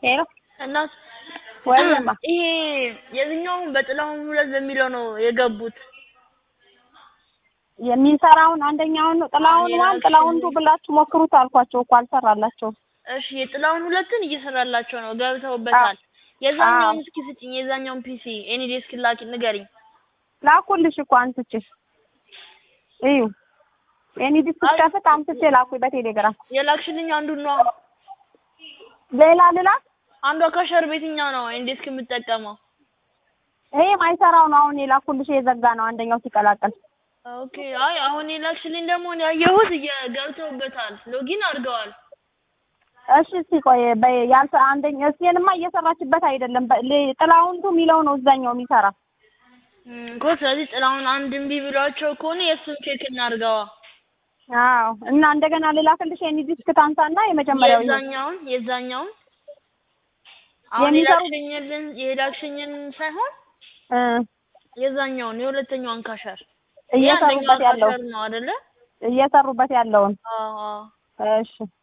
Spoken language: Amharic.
ሄሎ እና ወይማ ይሄ የትኛውን በጥላሁን ሁለት በሚለው ነው የገቡት። የሚሰራውን አንደኛውን ነው ጥላውን ዋን ጥላውን ቱ ብላችሁ ሞክሩት አልኳቸው እኮ አልሰራላቸውም። እሺ የጥላሁን ሁለትን እየሰራላቸው ነው፣ ገብተውበታል። የዛኛውን እስኪ ስጭኝ፣ የዛኛውን ፒሲ ኤኒ ዴስክ ላኪ ንገሪኝ። ላኩልሽ እኮ አንስቼ እዩ ኤኒ ዲስክ ከፍት አምስቼ ላኩኝ በቴሌግራም የላክሽልኝ አንዱን ነው። ሌላ ልላክ አንዷ ከሸር ቤትኛው ነው ኤኒ ዴስክ የምጠቀመው። ይሄ ማይሰራው ነው አሁን የላኩልሽ የዘጋ ነው አንደኛው ሲቀላቀል ኦኬ አይ አሁን የላክሽልኝ ደግሞ እኔ ያየሁት ገብተውበታል፣ ሎጊን አድርገዋል። እሺ እስኪ ቆይ በይ ያልተ አንደኛ እስኪንማ እየሰራችበት አይደለም በ- ሌ- ጥላውንቱ የሚለው ነው እዛኛው የሚሰራ እም፣ እኮ ስለዚህ ጥላሁን አንድ እምቢ ብሏቸው ከሆነ የእሱን ቼክ እናድርገዋ። አዎ እና እንደገና ልላክልሽ ኤኒ ዲስክ ታንሳና የመጀመሪያው ይሁን። የዛኛውን የዛኛውን አሁን የሚሰሩ- የላክሽኝልን የላክሽኝን ሳይሆን እ የዛኛውን የሁለተኛውን ካሸር እየሰሩበት ያለው ነው አይደለ? እየሰሩበት ያለውን አዎ አዎ። እሺ